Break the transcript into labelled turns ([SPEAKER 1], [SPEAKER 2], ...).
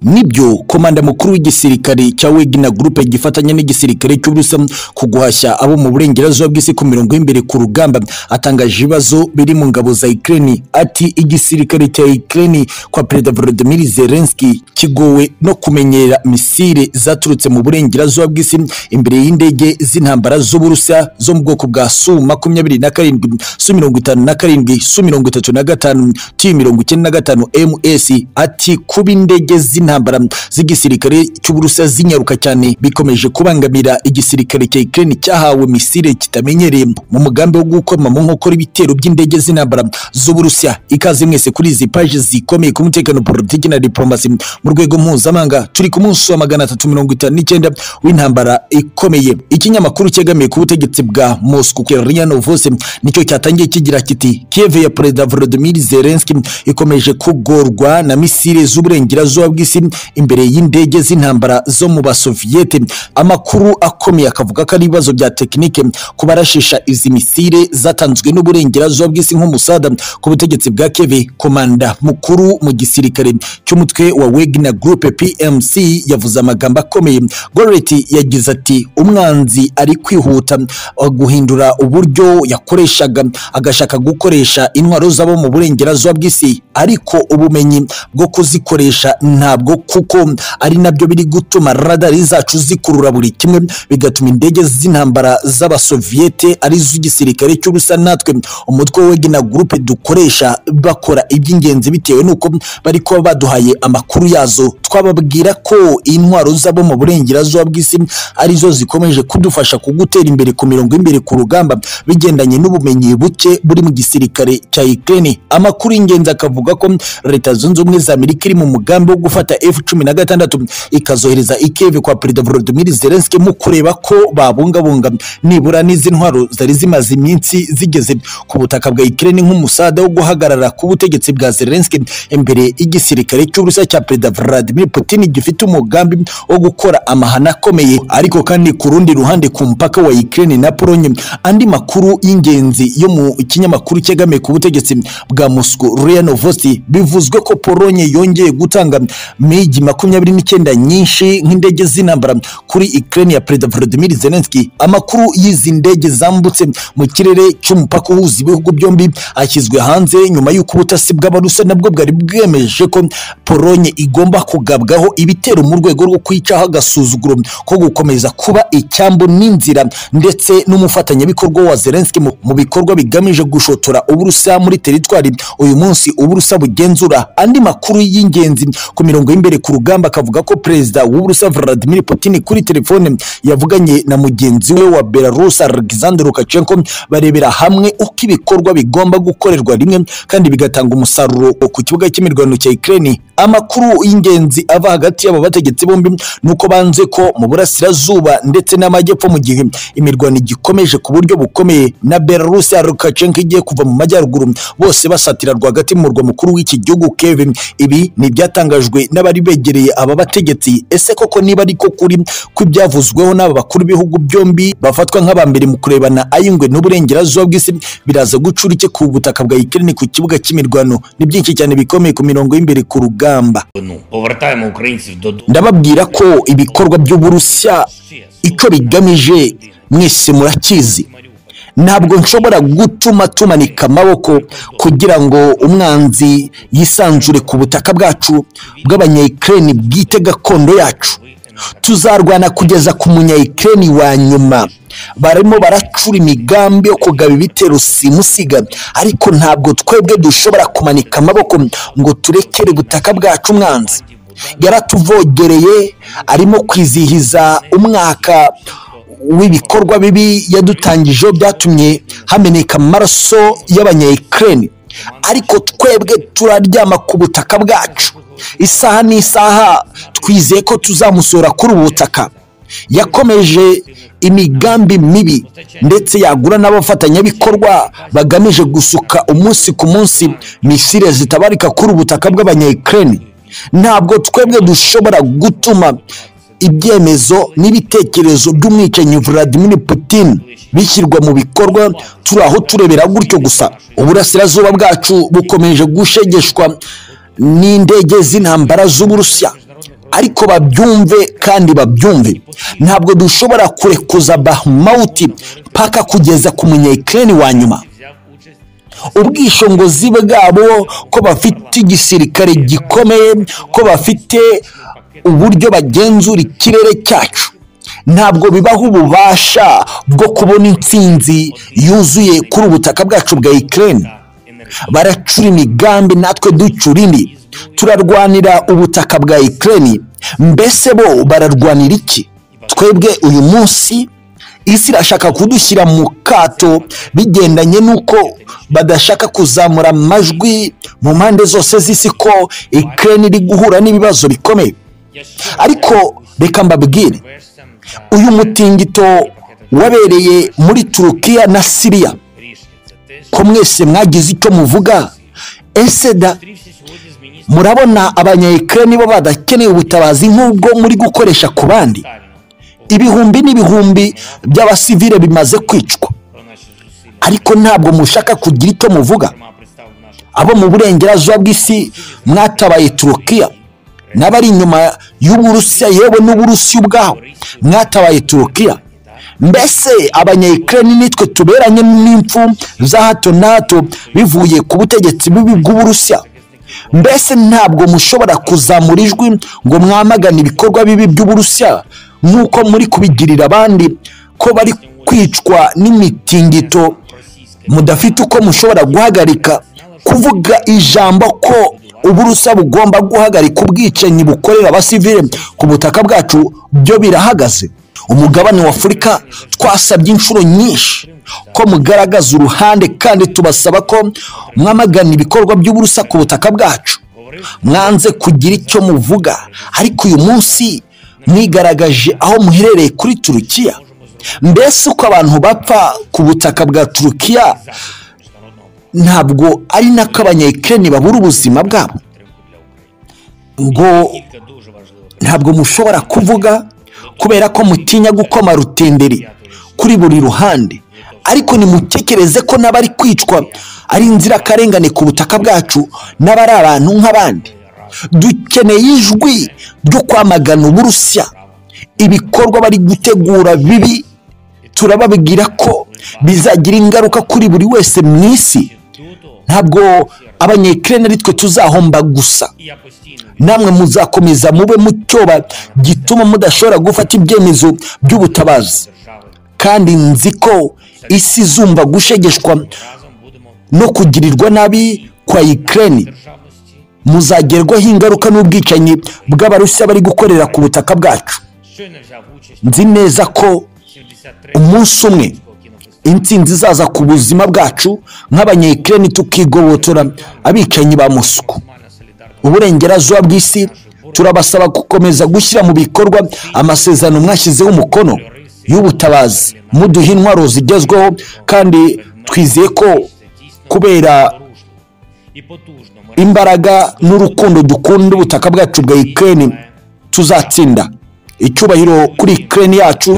[SPEAKER 1] nibyo komanda mukuru w'igisirikare cya wegina gurupe gifatanya n'igisirikare cy'uburusa ku guhashya abo mu burengerazuba bw'isi ku mirongo y'imbere ku rugamba atangaje ibibazo biri mu ngabo za Ukraine ati igisirikare cya Ukraine kwa perezida Volodymyr Zelensky kigowe no kumenyera misile zaturutse mu burengerazuba bw'isi imbere y'indege z'intambara z'uburusa zo mu bwoko bwa Su makumyabiri na karindwi Su mirongo itanu na karindwi Su mirongo itatu na gatanu T mirongo icyenda na gatanu MS ati kuba indege z'intambara z'igisirikare cy'uburusa zinyaruka cyane bikomeje kubangamira igisirikare cya Ukraine cyahawe misile kitamenyereye mu mugambi wo gukoma mu nkokora ibitero by'indege z'intambara z'uburusiya ikaze mwese kuri izi paji zikomeye ku mutekano politiki na diplomasi mu rwego mpuzamahanga turi ku munsi wa magana atatu mirongo itanu n'icyenda w'intambara ikomeye ikinyamakuru cyegamiye ku butegetsi bwa Moscow Ria Novosti nicyo cyatangiye kigira kiti Kiev ya perezida Volodymyr Zelensky ikomeje kugorwa na misile z'uburengerazuba bw'isi imbere y'indege z'intambara zo mu basoviyete amakuru akomeye akavuga ko ari ibibazo bya tekinike ku barashisha izi misile zatanzwe n'uburengerazuba bw'isi nk'umusada ku butegetsi bwa Kiev komanda mukuru mu gisirikare cy'umutwe wa Wagner Group PMC yavuze amagambo akomeye Goretti yagize ati umwanzi ari kwihuta uh, guhindura uburyo yakoreshaga agashaka gukoresha intwaro z'abo mu burengerazuba bw'isi ariko ubumenyi bwo kuzikoresha ntabwo kuko ari nabyo biri gutuma radari zacu zikurura buri kimwe bigatuma indege z'intambara z'abasoviyete ari z'igisirikare cy'ubusa natwe umutwe wa Wagner Group dukoresha bakora iby'ingenzi bitewe n'uko bari kuba baduhaye amakuru yazo twababwira ko intwaro z'abo mu burengerazuba bw'isi arizo zikomeje kudufasha kugutera imbere ku mirongo y'imbere ku rugamba bigendanye n'ubumenyi buke buri mu gisirikare cya Ukraine amakuru y'ingenzi akavuga ko leta zunze ubumwe za Amerika iri mu mugambi wo gufata F16 ikazohereza ikeve kwa perezida Volodymyr Zelensky mu kureba ko babungabunga nibura n'izi ntwaro zari zimaze iminsi zigeze ku butaka bwa Ukraine nk'umusada wo guhagarara ku butegetsi bwa Zelensky imbere y'igisirikare cy'uburusiya cya perezida Vladimir Putin gifite umugambi wo gukora amahano akomeye ariko kandi ku rundi ruhande ku mpaka wa Ukraine na Pologne andi makuru y'ingenzi yo mu kinyamakuru cyegamiye ku butegetsi bwa Moscow Ria Novosti bivuzwe ko Pologne yongeye gutanga migi makumyabiri n'icyenda nyinshi nk'indege z'intambara kuri Ukraine ya perezida Volodymyr Zelensky amakuru y'izi ndege zambutse mu kirere cy'umupaka uhuza ibihugu byombi ashyizwe hanze nyuma y'uko ubutasi bw'abarusa nabwo bwari bwemeje ko Pologne igomba kugabwaho ibitero mu rwego rwo kwicaho agasuzuguro ko gukomeza kuba icyambu n'inzira ndetse n'umufatanyabikorwa wa Zelensky mu mu bikorwa bigamije gushotora uburusa muri teritwari uyu munsi uburusa bugenzura andi makuru y'ingenzi ku mirongo y'imbere ku rugamba akavuga ko perezida w'uburusa Vladimir Putin kuri telefone yavuganye na mugenzi we wa Belarus Alexander Lukashenko barebera hamwe uko ibikorwa bigomba gukorerwa rimwe kandi bigatanga umusaruro ku kibuga cy'imirwano cya Ukraine amakuru y'ingenzi ava hagati y'aba bategetsi bombi nuko banze ko mu burasirazuba ndetse n'amajyepfo mu gihe imirwano igikomeje ku buryo bukomeye na Belarus ya Lukashenko igiye kuva mu majyaruguru bose basatira rwagati mu murwa mukuru w'iki gihugu Kevin ibi ni ibyatangajwe n'abari begereye aba bategetsi ese koko niba ariko kuri kw'ibyavuzweho n'aba bakuru b'ibihugu byombi bafatwa nk'aba mbere mu kurebana ay'ingwe n'uburengerazuba bw'isi biraza gucura iki ku butaka bwa Ukraine ku kibuga cy'imirwano ni byinshi cyane bikomeye ku mirongo y'imbere ku rugamba
[SPEAKER 2] Ну, повертаємо українців додому.
[SPEAKER 1] ndababwira ko ibikorwa by'uburusiya icyo bigamije mwese murakizi ntabwo nshobora gutuma tumanika amaboko kugira ngo umwanzi yisanzure ku butaka bwacu bw'abanyayikireni bwite gakondo yacu tuzarwana kugeza ku munyayikireni wa nyuma barimo baracura imigambi yo kugaba ibitero simusiga ariko ntabwo twebwe dushobora kumanika amaboko ngo turekere ubutaka bwacu umwanzi yaratuvogereye arimo kwizihiza umwaka w'ibikorwa bibi yadutangijeho byatumye hameneka amaraso y'abanyayikireni ariko twebwe turaryama ku butaka bwacu isaha n'isaha twizeye ko tuzamusura kuri ubu butaka yakomeje imigambi mibi ndetse yagura n'abafatanyabikorwa bagamije gusuka umunsi ku munsi misile zitabarika kuri ubutaka bw'abanyayikireni ntabwo twebwe dushobora gutuma ibyemezo n'ibitekerezo by'umwicanyi Vladimir Putin bishyirwa mu bikorwa turi aho turebera gutyo gusa uburasirazuba bwacu bukomeje gushegeshwa n'indege z'intambara z'uburusiya ariko babyumve kandi babyumve ntabwo dushobora kurekuza bahumawuti paka kugeza ku munyekireni wa nyuma ubwishingizi bwabo ko bafite igisirikare gikomeye ko bafite uburyo bagenzura ikirere cyacu ntabwo bibaho ububasha bwo kubona intsinzi yuzuye kuri ubutaka bwacu bwa ikirere baracura imigambi natwe ducura indi turarwanira ubutaka bwa ikirere mbese bo bararwanira iki twebwe uyu munsi isi irashaka kudushyira mu kato bigendanye n'uko badashaka kuzamura amajwi mu mpande zose z'isi ko ikirere iri guhura n'ibibazo bikomeye ariko reka mbabwire uyu mutingito wabereye muri turukiya na siriya ko mwese mwagize icyo muvuga ese da murabona abanyayikirere nibo badakeneye ubutabazi nk'ubwo muri gukoresha ku bandi ibihumbi n'ibihumbi by'abasivire bimaze kwicwa ariko ntabwo mushaka kugira icyo muvuga abo mu burengerazuba bw'isi mwatabaye turukiya n'abari inyuma y'uburusiya yewe n'uburusiya ubwaho mwatabaye turukiya mbese abanyayikirere nitwe tuberanye n'impfu za hato na hato bivuye ku butegetsi bubi bw'uburusiya mbese ntabwo mushobora kuzamura ijwi ngo mwamagane ibikorwa bibi by'uburusiya nk'uko muri kubigirira abandi ko bari kwicwa n'imitingito mudafite uko mushobora guhagarika kuvuga ijambo ko uburusa bugomba guhagarika ubwicanyi bukorera abasivire ku butaka bwacu byo birahagaze umugabane wa afurika twasabye inshuro nyinshi ko mugaragaza uruhande kandi tubasaba ko mwamagana ibikorwa by'uburusa ku butaka bwacu mwanze kugira icyo muvuga ariko uyu munsi mwigaragaje aho muherereye kuri turukiya mbese uko abantu bapfa ku butaka bwa turukiya ntabwo ari nako abanyayikirere babura ubuzima bwabo ngo ntabwo mushobora kuvuga kubera ko mutinya gukoma rutenderi kuri buri ruhande ariko nimutekereze ko n'abari kwicwa ari inzirakarengane ku butaka bwacu n'abari abantu nk'abandi dukeneye ijwi ryo kwamagana uburusiya ibikorwa bari gutegura bibi turababwira ko bizagira ingaruka kuri buri wese mu isi ntabwo abanyekirere ari twe tuzahomba gusa namwe muzakomeza mube mucyoba gituma mudashobora gufata ibyemezo by'ubutabazi kandi nzi ko isi izumva gushegeshwa no kugirirwa nabi kwa ikirere muzagerwaho ingaruka n'ubwicanyi bw'abarusiya bari gukorera ku butaka bwacu nzi neza ko umunsi umwe intsinzi izaza ku buzima bwacu nk'abanyekirere tukigobotora abicanyi ba musuku uburengerazuba bw'isi turabasaba gukomeza gushyira mu bikorwa amasezerano mwashyizeho umukono y'ubutabazi muduha intwaro zigezweho kandi twizeye ko kubera imbaraga n'urukundo dukunda ubutaka bwacu bwa ikirere tuzatsinda icyubahiro kuri ikirere yacu